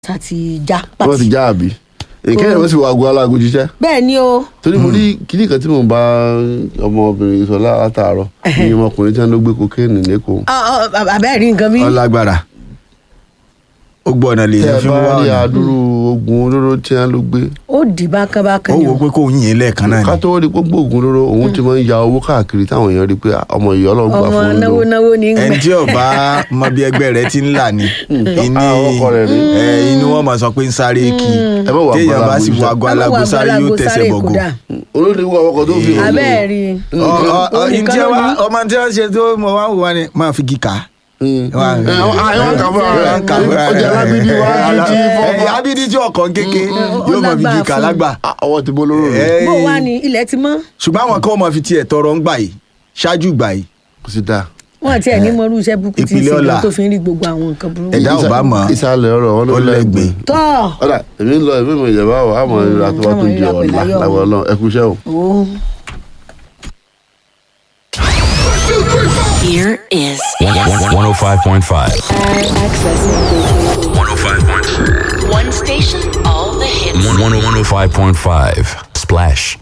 tá ti já wọ́n ti pàtì. já àbí nǹkan yẹn wọ́n sì wọ aago aláago jíṣẹ́ bẹ́ẹ̀ ni o torí mo rí kíní kan tí mo bá ọmọbìnrin sọ látàárọ̀ ní ọmọkùnrin tí wọ́n ló gbé kokéènì lẹ́kọ̀ọ́ Ọ- ọ- àbẹ́ẹ̀ rí nǹkan bí. ọlágbára ó gbọ́ ọ̀nà lè tẹ́ yẹn ẹ fi bá wá rí ọ̀nà àdúrú ogun olóró tí wọ́n ló gbé ó dì bákan bákan ó ni wò ó o. pé kó yìn ín lẹ́ẹ̀kan náà ká ni tó rí gbogbo ogun olóró òun ti máa ń ya owó káàkiri táwọn èèyàn rí pé ọmọ ìyá ọlọ́run gbà ọmọ fún un náwó lò náwó ní ẹni gbẹ. tí ọba mọ bí ẹgbẹ́ rẹ ti ń là ní ìní Ah, ọkọ rẹ̀ rí. ẹ, inú wọn máa sọ pé ń sáré kí ẹ má wà téèyàn bá gbọ́dọ̀ sì wọ àgbójútó. aago alágo sáré yóò tẹsẹ̀ bọ̀gọ̀ olórí wo àwọn ọkọ̀ tó fi hàn mí. abẹ́ẹ̀ rí Mm. Ọ- ọ- ọ- Òun nìkan ntí ẹ ló wá ní. ọmọ tí wọ́n ṣe tó mọ wá wò wá ni máa fi kíkà Mm. Wà- Ẹ, ọ- ah, ẹ wá ń kà fúnra rẹ̀. Wọ́n ń kà fúnra Ó jẹ́ rẹ̀. alágídí wá Ẹ, ju ti ẹ, fọ́fọ́. abídí tí ọkàn kéke ó yóò mọ fi lágbára kíkà fún un. lágbà Ah, ọwọ́ ti bó lóró rẹ̀ Ẹ, bó wá ní ilẹ̀ ti mọ́ ṣùgbọ́n àwọn kan máa fi tiẹ̀ tọrọ ń gbà yìí ṣáájú gbà yìí kò sí dáa. wọn àti ẹ̀ ní mọ irú iṣẹ́ burúkú tí ń Ìpìlẹ̀ ṣe ọ̀la. gan tó fi ń rí gbogbo àwọn nǹkan burúkú. Ẹ̀dá ò bá mọ̀ ìsàlẹ̀ ọ̀rọ̀ wọn ló ó lẹ́gbẹ̀ẹ́. lẹ́gbẹ̀ẹ́. tọ́ ọ̀dà èmi ń lọ èmi mọ̀ ìjẹ̀bá wà á mọ̀ ìrora tó bá tó àmọ̀ di ìrora pẹ̀lú ọ̀la ayọ̀. láwọn ọlọ́run ẹ kú iṣẹ́ o. o. Here is 105.5. access. 105.5. One station, all the hits. 105.5. Splash